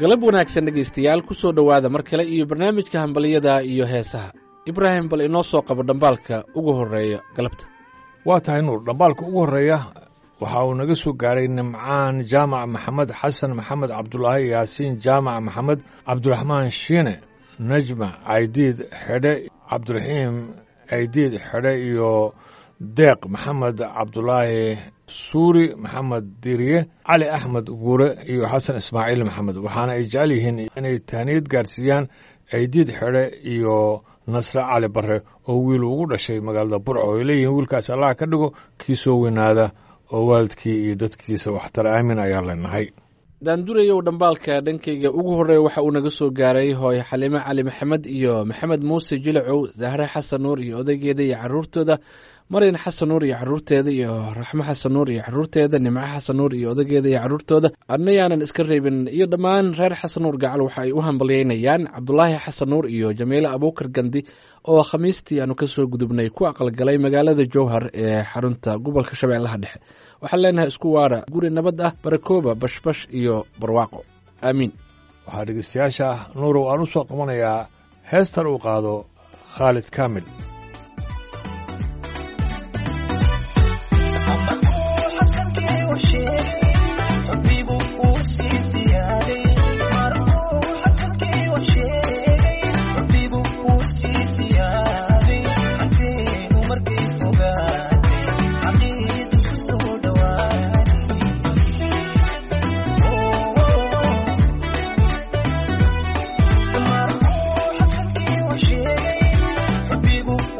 galab wanaagsan dhegaystayaal ku soo dhowaada mar kale iyo barnaamijka hambaliyada iyo heesaha ibraahim bal inoo soo qabo dhambaalka ugu horreeya galabta waa tahay nuur dhambaalka ugu horreeya waxa uu naga soo gaaray nimcaan jaamac maxamed xasan maxamed cabdulaahi yaasiin jaamac maxamed cabdiraxmaan shiine najma caydiid xedhe cabdiraxiim caydiid xedhe iyo deeq maxamed cabdulaahi suuri maxamed diriye cali axmed guure iyo xasan ismaaciil maxamed waxaana ay jecel yihiin inay tahniyad gaarsiiyaan caydiid xedhe iyo nasre cali barre oo wiil ugu dhashay magaalada burco ay leeyihiin wiilkaas allah ka dhigo kii soo weynaada oo waalidkii iyo dadkiisa waxtar aamin ayaa leenahay daandurayow dhambaalka dhankayga ugu horreeya waxa uu naga soo gaaray hooyo xaliime cali maxamed iyo maxamed muuse jilacow zahre xasan nuur iyo odaygeeda iyo caruurtooda maryan xasan nuur iyo caruurteeda iyo raxmo xasan nuur iyo caruurteeda nimco xasan nuur iyo odageeda iyo caruurtooda adnayaanan iska reebin iyo dhammaan reer xasan nuur gacal waxa ay u hambalyeynayaan cabdulaahi xasan nuur iyo jamiile abuukar gandi oo khamiistii aanu kasoo gudubnay ku aqalgalay magaalada jowhar ee xarunta gobolka shabeellaha dhexe waxaan leenahay isku waara guri nabad ah barakooba bashbash iyo barwaaqo aamiin waxaa dhegeystayaasha nuurow aan u soo qabanayaa heestan uu qaado khaalid kaamil People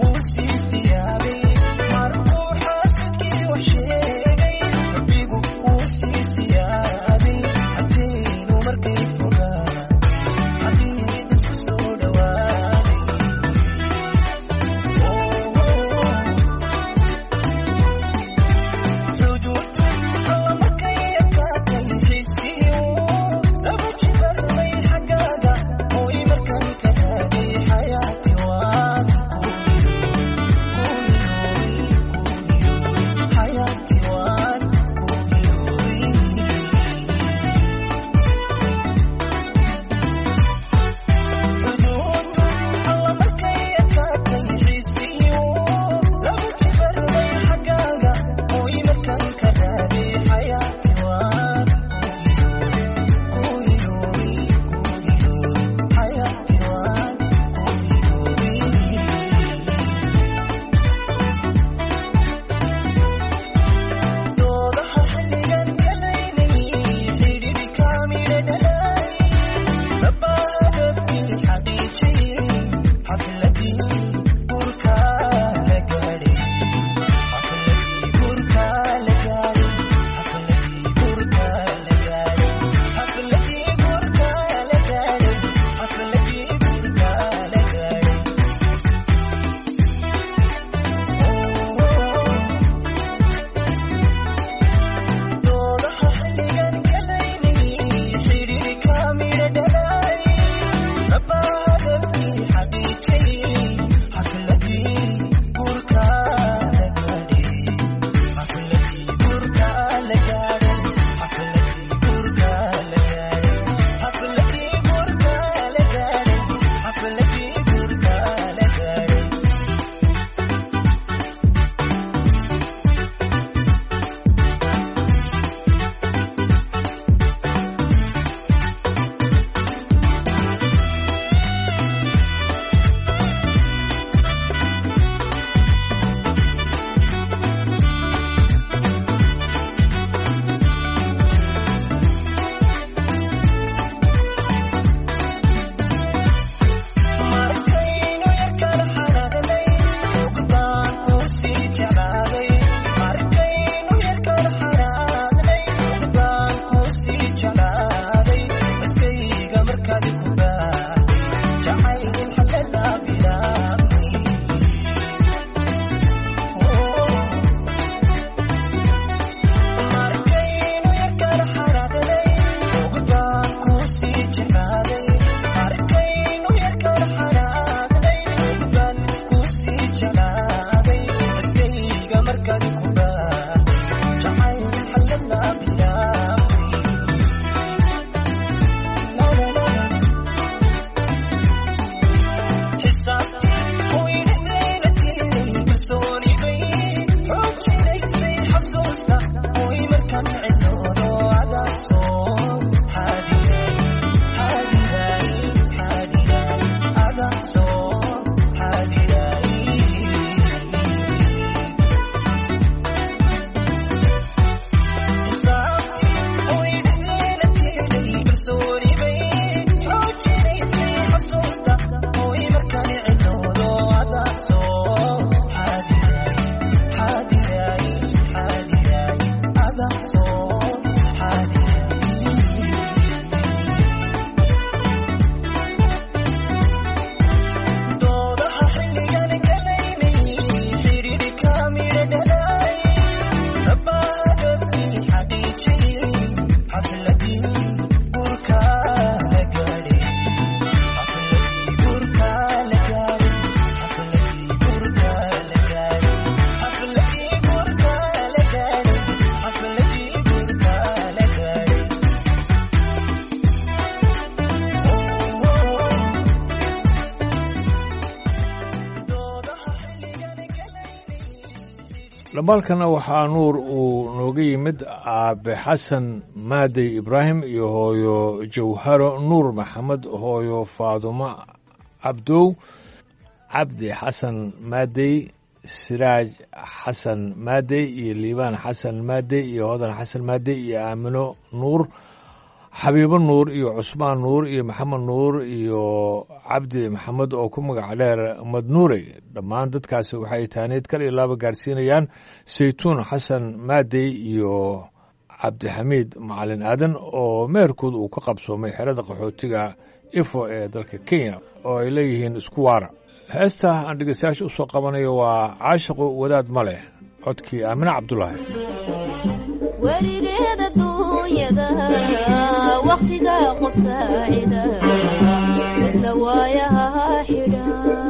dhambaalkana waxaa nuur uu nooga yimid aabe xasan maadey ibraahim iyo hooyo jawharo nuur maxamed hooyo faadumo cabdow cabdi xasan maadey siraaj xasan maadey iyo liibaan xasan maadey iyo hodan xasan maadey iyo aamino nuur xabiibo nuur iyo cusmaan nuur iyo maxamed nuur iyo cabdi maxamed oo ku magac dheer madnuurey dhammaan dadkaasi waxay taaniid kal iyo laaba gaarsiinayaan saytuun xasan maadey iyo cabdixamiid macalin aadan oo meherkood uu ka qabsoomay xerada qaxootiga ifo ee dalka kenya oo ay leeyihiin isku waara heesta aan dhegeystayaasha usoo qabanayo waa caashiqu wadaad ma leh codkii aamine cabdulaahi weligeeda duunyada wakhtiga qof saacida midna waayaha xidha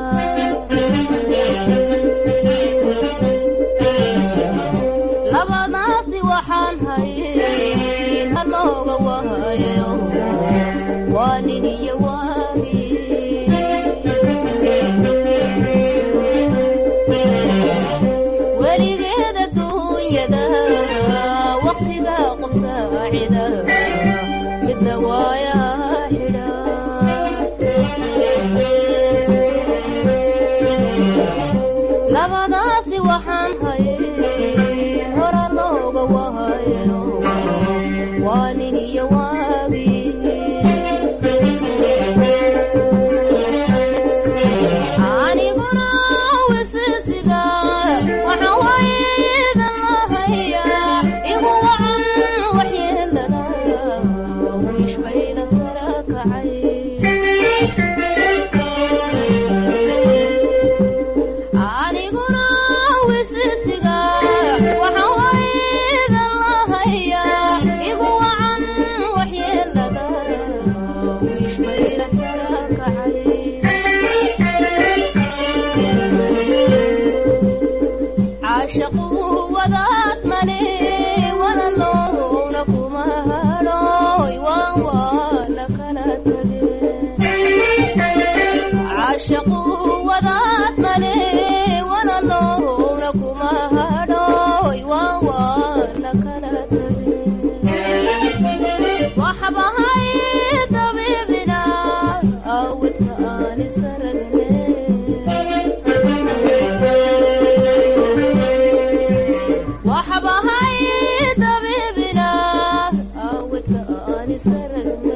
labadaasi waxaan hayay halooga waayo waa nin iyo waagi weligeeda duunyada wakhtiga qof saacida midna waayaha xidha labadaasi waxaan hayay hora looga waayo waa nin iyo waagi aniguna wisisiga waxaan waydan lahayaa igu wacan waxyeelada wishbayda sara kacay aniguna wisisiga waxaan waydan lahayaa igu wacan waxyeelada wishbayda sara kacay caashaqu wadaad male walaloowna kuma hadhooy waan waana kala tage caashaqu wadaad male walaloowna kuma hadhooy waan waana kala tage waxbahay dabiibina awidka aan isaragne waxbahay dabiibina awidka aan isaragne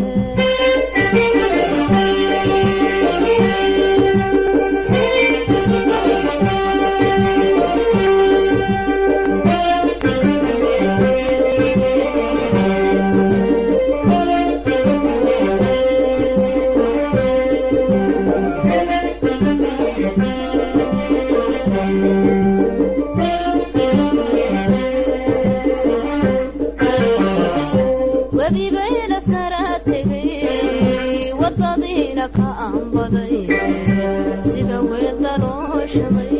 webibayla sara tegay wadadiina ka aanbaday sida weelda loo shamay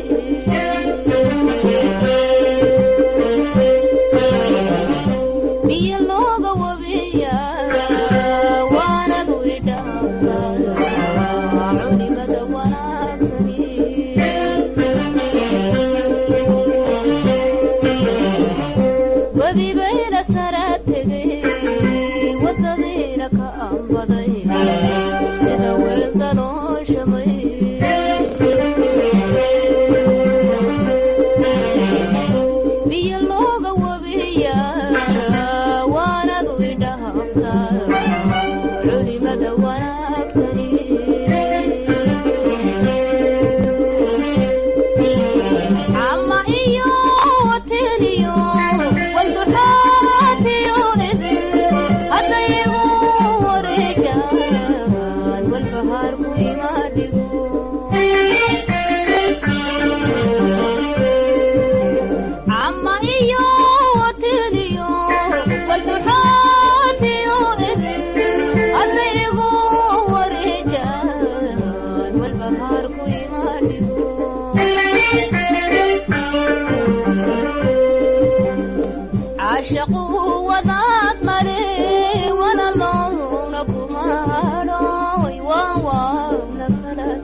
biyo looga wabiya waanadu idhaaftada culimada wanaagsani webibayla sara tegay wadadiina ka aanbaday sida weelda loo shamay biyo looga wabiya waanadu idhaaftada culimada wanaagsani ama iyo wateniyo walduxaatiyo idin haddayigu wareejaan walbahaarku imaadhigo ama iyo wateniyo walduxaatiyo idin haddayigu wareejaan walbahaarku imaadhigo caashaqu wadaad male walaloowna kuma hadhooy waan waana kala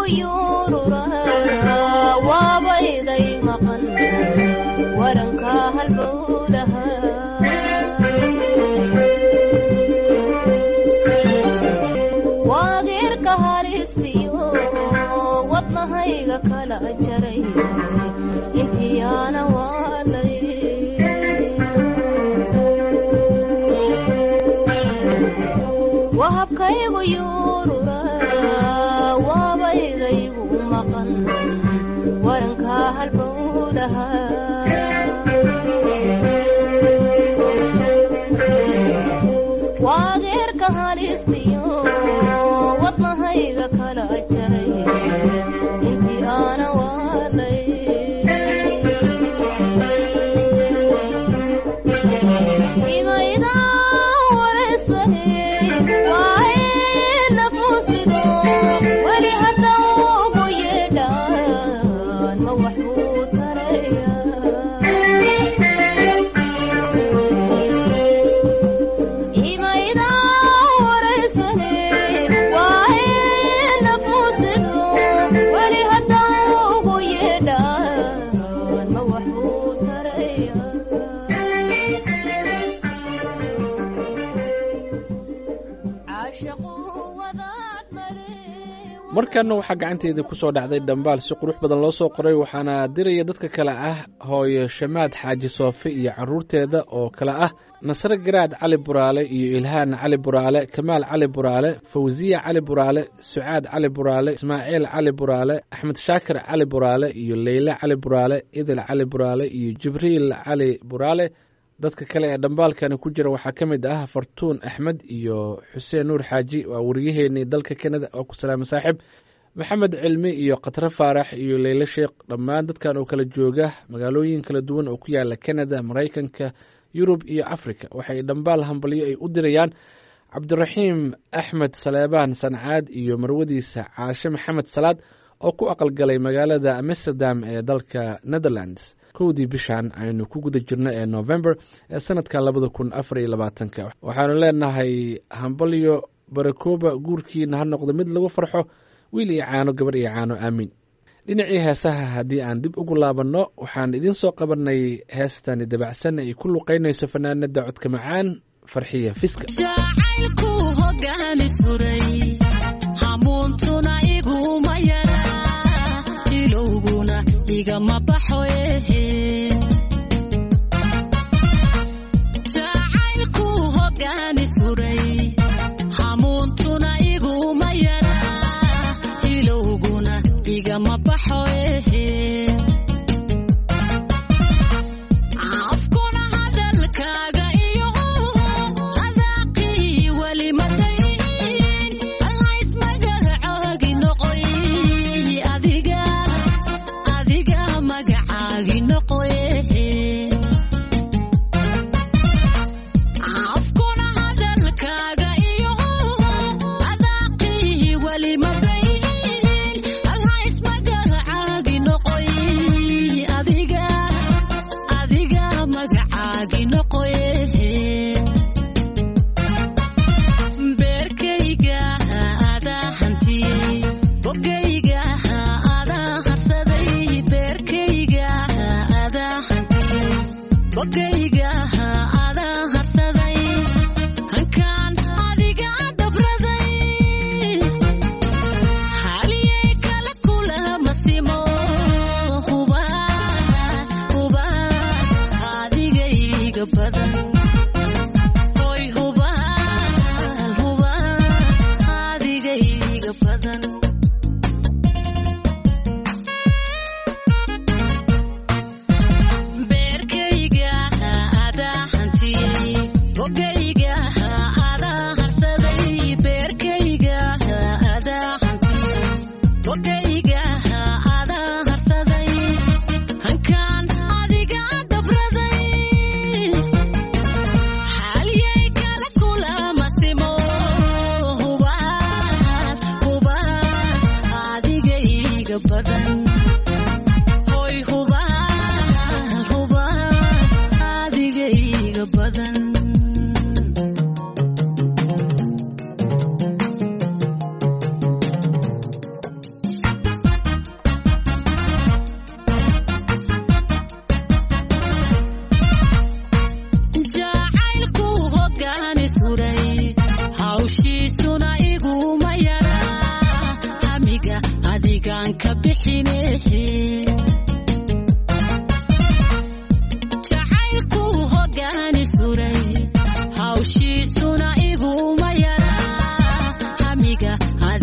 habkaygu yuurura waabayday maqan waranka halbowlaha waageerka halistiyo wadnahayga kala jaray intiyaana waalay wahabkaygu yuurura waabaydaygu maqan waranka halbowlaha waageerka halistiyo wadnahayga kala jaray intii aana waalay imayda wareysane waaye nafusido weli hadda ugu yeedhaan ma wax uu taraya imayda wareysane waaye nafusido weli hadda ugu yeedhaan ma wax uu taraya caashaqu wadaad mare markanna waxaa gacanteeda ku soo dhacday dhambaal si qurux badan loo soo qoray waxaana diraya dadka kale ah hooyo shamaad xaaji soofe iyo caruurteeda oo kale ah nasre garaad cali buraale iyo ilhaan cali buraale kamaal cali buraale fawsiya cali buraale sucaad cali buraale ismaaciil cali buraale axmed shaakir cali buraale iyo leyle cali buraale idil cali buraale iyo jibriil cali buraale dadka kale ee dhambaalkani ku jira waxaa ka mid ah fartuun axmed iyo xuseen nuur xaaji waa wariyaheenii dalka kanada oo ku salaama saaxiib maxamed cilmi iyo khatre faarax iyo leyle sheekh dhammaan dadkan oo kala jooga magaalooyin kala duwan oo ku yaala kanada maraykanka yurub iyo afrika waxay dhambaal hambalyo ay u dirayaan cabdiraxiim axmed saleebaan sancaad iyo marwadiisa caashe maxamed salaad oo ku aqalgalay magaalada amsterdam ee dalka netherlands kowdii bishan aynu ku guda jirno ee november ee sanadka labada kun afar iyo labaatanka waxaanu leenahay hambalyo barakooba guurkiina ha noqdo mid lagu farxo wiil iyo caano gabar iyo caano aamiin dhinacii heesaha haddii aan dib ugu laabanno waxaan idiin soo qabanay heestani dabacsan ay ku luqaynayso fanaanada codka macaan farxiya fiska jacaylku hogaani suray hamuuntuna iguma yara ilowguna igama baxo ehe jacaylku hogaani suray hamuuntuna iguma yara ilowguna igama baxo ehe afkuna hadalkaaga iyo adaaqii weli madayn allays magacaagi noqoy adiga adiga magacaagi noqoy afkuna hadalkaaga iyo adaaqii weli madayn allays magacaagi noqoy adiga adiga magacaagi noqoy beerkayga adaa hantiyey bogayga adaa harsaday beerkayga adaa hantiyey bogayga adaa harsaday hankaan adiga dabraday haliyay kala kulama simo huba huba adigayga badan hoy huba huba adigayga badan beerkayga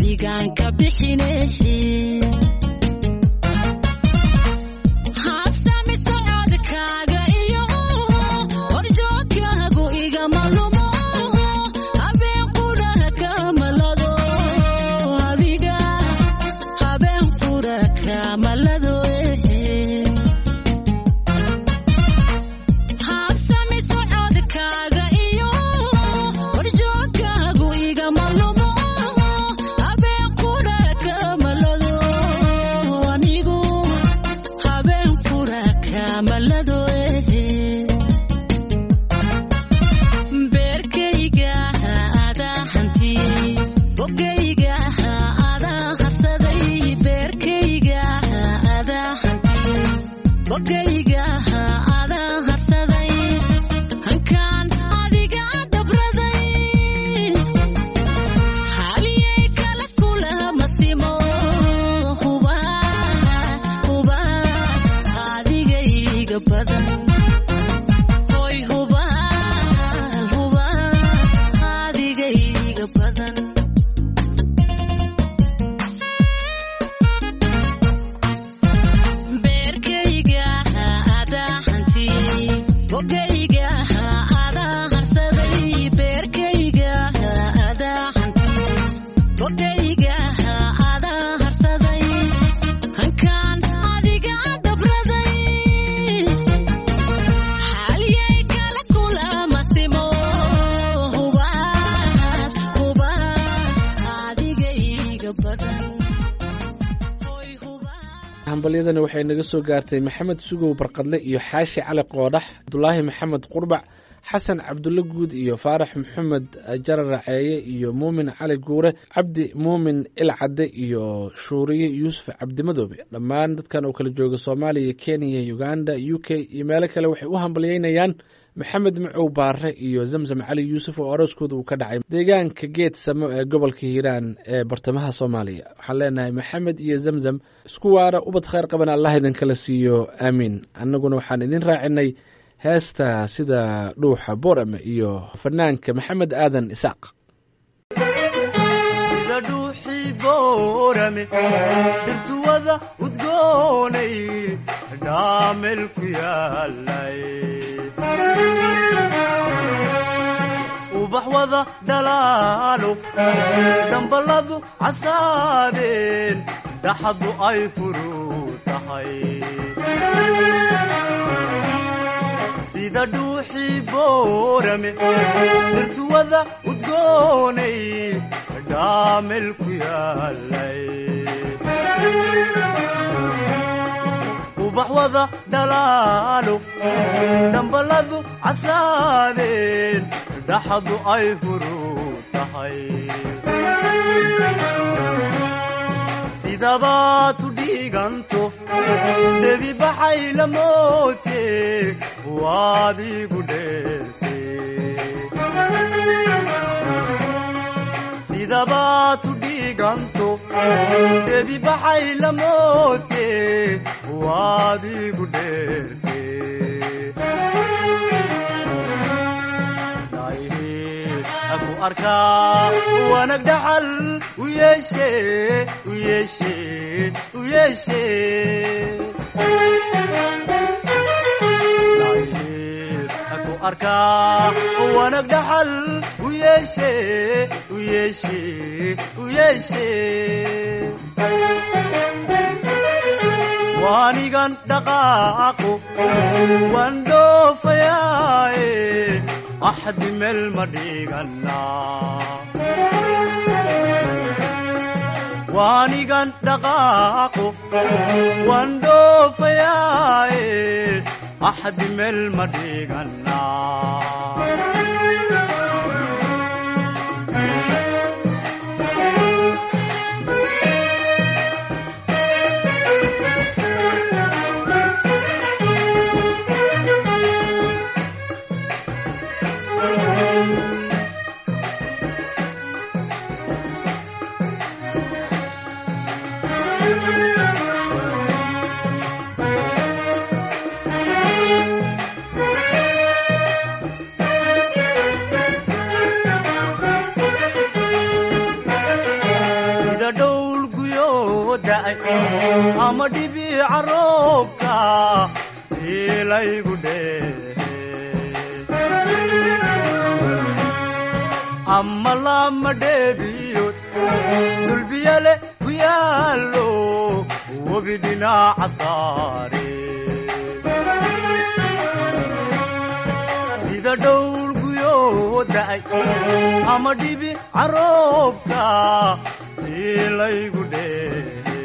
berigaan ka bixine habsami socodkaaga iyo horjoogkaagu igama lumo habeen qura kamalado adiga habeen qura kamalado habsami socodkaaga iyo horjoogkaagu igama lumo habeen qura kamalado anigu habeen qura kamalado beerkayga adaa hantiyey bogayga adaa harsaday beerkayga adaa hantiyey bogayga adaa harsaday hankaan adiga dabraday haliyay kala kula masimo huba huba adigayga badan hoy huba huba adigayga badan beerkayga adaa hantiyey bogayga adaa harsaday beerkayga adaa hantiyey bogayga adaa harsaday hankaan adiga dabraday haliyay kala kula masimo huba huba adigayga badan hoy huba hambalyadani waxay naga soo gaartay maxamed sugow barqadle iyo xaashi cali qoodax abdulaahi maxamed qurbac xasan cabdulle guud iyo faarax maxamed jarar raceeye iyo muumin cali guure cabdi muumin ilcadde iyo shuuriye yuusuf cabdimadoobe dhammaan dadkan oo kala jooga soomaaliya kenya uganda u k iyo meelo kale waxay u hambalyeynayaan maxamed macow baare iyo zamzam cali yuusuf oo arooskooda uu ka dhacay deegaanka geed samo ee gobolka hiiraan ee bartamaha soomaaliya waxaan leenahay maxamed iyo zamzam isku waara ubad khayr qaban allah idinkala siiyo aamiin annaguna waxaan idin raacinay heesta sida dhuuxa boorame iyo fanaanka maxamed aadan isaaq sida dhuuxii boorame dirtuwada udgoonay dhaamel ku yaalay ubax wada dhalaalo dhambaladu casaadeen dhaxadu ay furu tahay sida dhuuxii boorame dirtuwada udgoonay dhaamel ku yaalay ubax wada dhalaalo dhambaladu casaadeen dhaxadu ay furu tahay sidabaad u dhiiganto debi baxay la moote waad igu dheerte sidabaad u dhiiganto debi baxay la moote waad igu dheerte aku arkaa wanag dhaxal u yeeshe u yeeshe u yeeshe aku arkaa wanag dhaxal u yeeshe u yeeshe u yeeshe waanigan dhaqaaqo waan dhoofayaaye axdi meel ma dhiganaa waanigan dhaqaaqo waan dhoofayaaye axdi meel ma dhiganaa da'ay ama dhibiica roobka tiilaygu dhehe ama lama dheebiyood dulbiyale ku yaallo webi dhinaca saare sida dhowr guyoo da'ay ama dhibi caroobka tiilaygu dhehe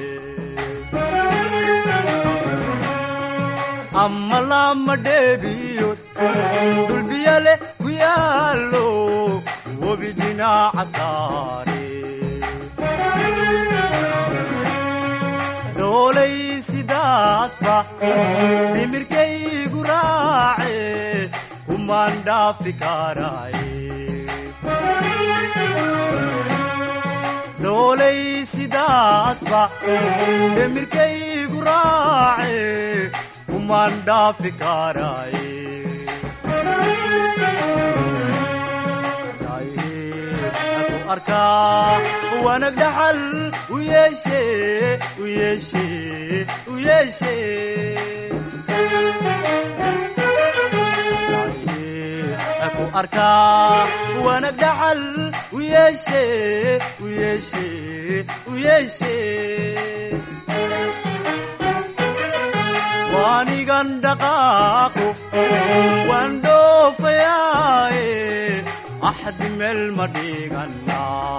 ama lama dheebiyood dulbiyale ku yaallo webi dhinaca saare doolay sidaasba dhimirkaygu raace kumaan dhaafi karaaye doolay sidaasba dhimirkaygu raace kumaan dhaafi karaaye ku arkaa wanag dhaxal u yeeshe u yeeshe u yeeshe ku arkaa wanag dhaxal u yeeshe u yeeshe u yeeshe waanigan dhaqaaqo waan dhoofayaaye axdi meel ma dhigana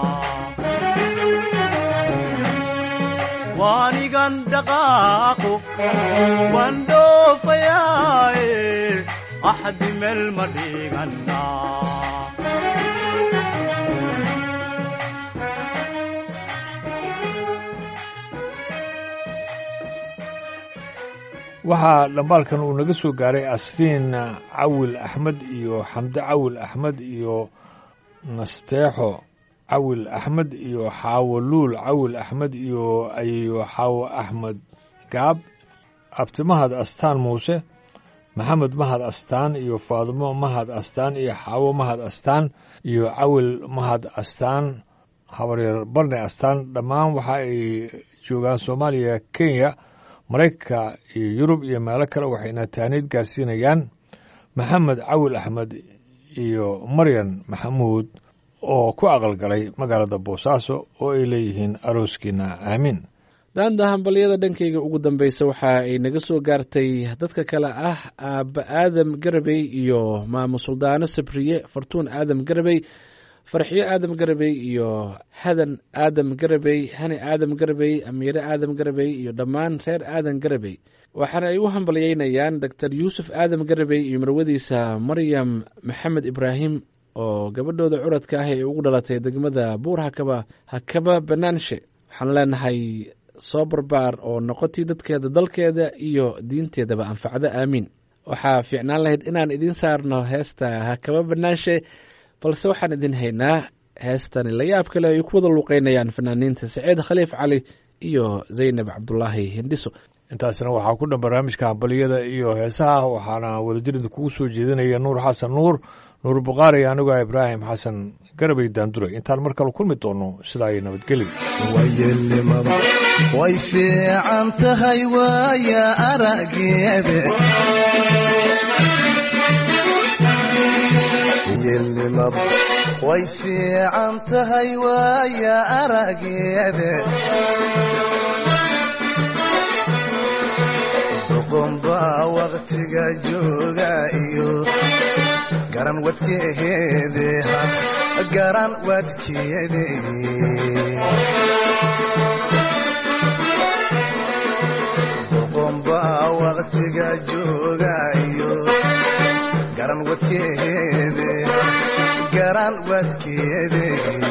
waanigan dhaqaaqo waan dhoofayaaye axdi meel ma dhigana waxaa dhambaalkan uu naga soo gaaray asriin cawil axmed iyo xamde cawil axmed iyo nasteexo cawil axmed iyo xaawo luul cawil axmed iyo ayeyo xaawo axmed gaab abtimahad astaan muuse maxamed mahad astaan iyo faadimo mahad astaan iyo xaawo mahad astaan iyo cawil mahad astaan habaryar barne astaan dhammaan waxa ay joogaan soomaaliya kenya maraykanka iyo yurub iyo meelo kale waxayna taaniid gaarsiinayaan maxamed cawil axmed iyo maryan maxamuud oo ku aqalgalay magaalada boosaaso oo ay leeyihiin arooskiina aamiin daanda hambalyada dhankayga ugu dambeysa waxa ay naga soo gaartay dadka kale ah aabba aadam garabey iyo maamo suldaano sabriye fartuun aadam garabey farxiyo aadam garabey iyo hadan aadam garabey hani aadam garabey amiire aadam garabey iyo dhammaan reer aadan garabey waxaana ay u hambalyeynayaan doctor yuusuf aadam garabey iyo marwadiisa maryam maxamed ibraahim oo gabadhooda curadka ah ee ugu dhalatay degmada buur hakaba hakaba banaanshe waxaan leenahay soo barbaar oo noqotii dadkeeda dalkeeda iyo diinteedaba anfacdo aamiin waxaa fiicnaan lahayd inaan idiin saarno heesta hakaba banaanshe balse waxaan idin haynaa heestani layaab kale ay ku wada luuqeynayaan fanaaniinta saciid khaliif cali iyo zaynab cabdulaahi hindhiso intaasna waxaa ku dhan barnaamijka hambaliyada iyo heesaha waxaana wadajirida kugu soo jeedinaya nuur xasan nuur nuur bukhaari anigoo ibraahim xasan garabay daanduray intaan mar kale kulmi doono sidaa iyo nabadgelyo wayelnimada way fiican tahay waaya arageeda yelnimada way fiican tahay waaya arageeda doqonbaa waqtiga jooga iyo garan wadkeede garan wadkeede doqonbaa waqtiga jooga iyo garan wadkeede garan wadkeede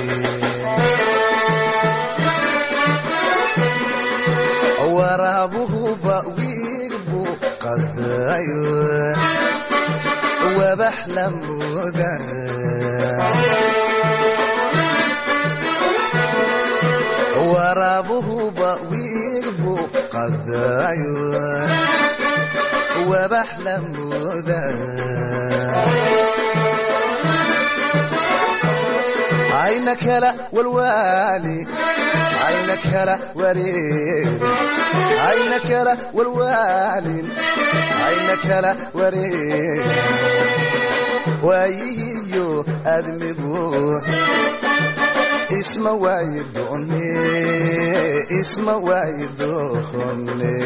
waraabuhuba wiilbu qadayo wabax la mooda waraabuhuba wiilbu qadayo wabax la mooda ayna kala walwaali ayna kala wareeri ayna kala walwaalin ayna kala wareeri waayihiyo admigu isma waayi doone isma waayi doone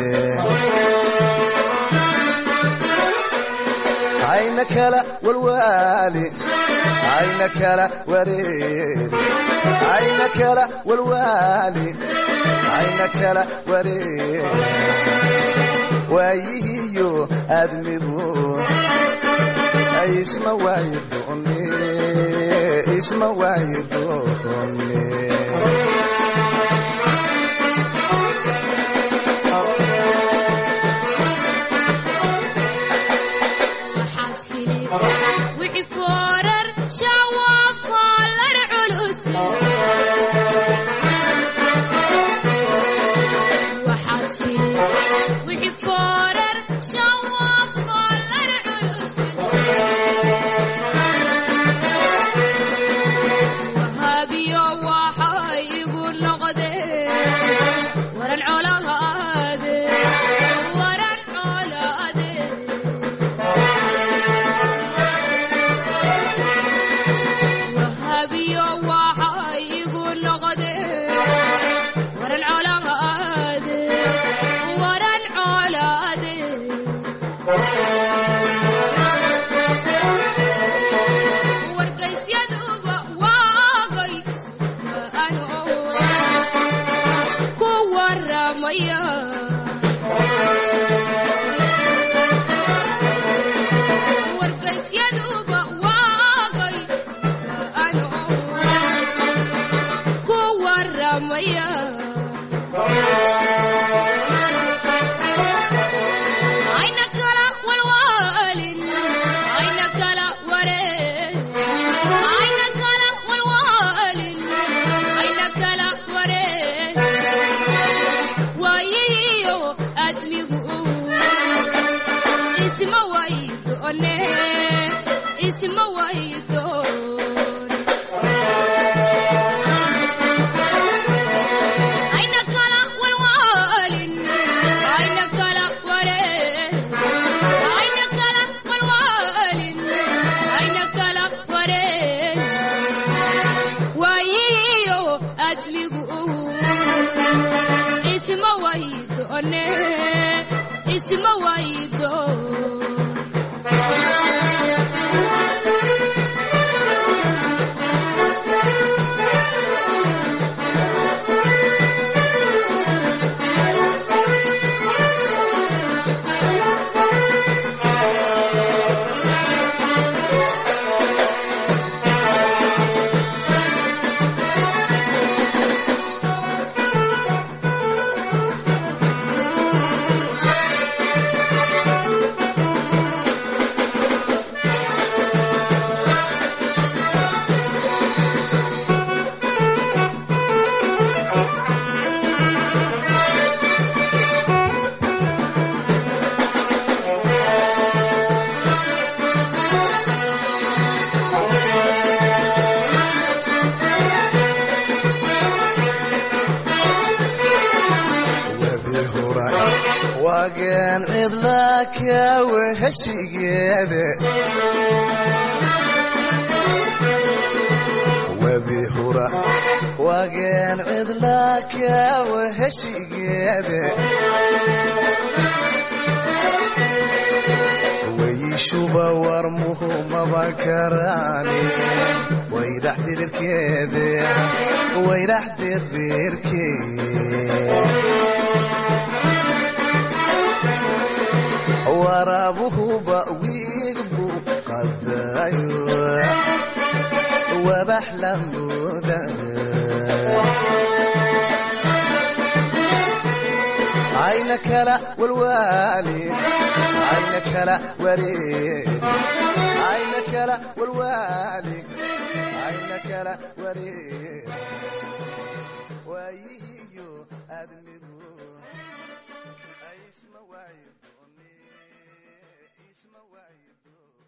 ayna kala walwaali ayna kala wareeri ayna kala walwaali ayna kala wareeri waayihiyo admigu isma waayi doone isma waayi doone waxaad fili wixii foorar shawafaalar culus waxaad fili wixii foorar shawafaalar culus wahaabiyo waxay igu noqdeen waran colaade waran colaade wahabiyo waxay igu noqdeen waran colaade waran colaade wargaysyadaba waagays ano ku waramaya wargaysyaduba waagays ano ku waramaya ayna kala walwaalin ayna kala wareen ayna kala walwaalin ayna kala wareen waayihiyo admigu isma waydoone isma waydoone ayna kala walwaalin ayna kala wareen ayna kala walwaalin ayna kala wareen waayihiyo admigu isma waydoone isma waydoone webi huray waageen cidla kawe heshigeede webi hura waageen cidla kawe heshigeede weyishuba warmuhu maba karaani waydax dirirkeede waydax dirbirkee waraabuhuba wiigbu qadayo wabax la mooda ayna kala walwaali ayna kala wareeri ayna kala walwaali ayna kala wareeri waayihiyo admigu isma waayi doone isma waayi doone